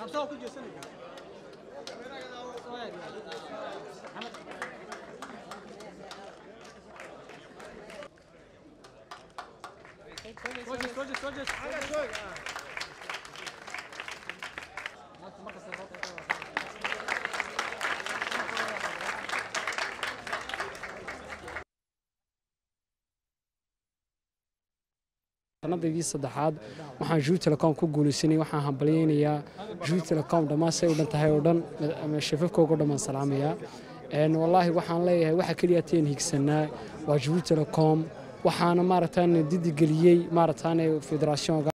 sanadaydii saddexaad waxaan juu telecom ku guulaysanay waxaan hambalyaynayaa juu telecom dhammaan say u dhan tahay oo dhan shafafkooga dhammaan salaamayaa wallaahi waxaan leeyahay waxa keliya teen higsanaa waa juu telecom waxaana maaragtaan didigeliyey maaragtaan federationka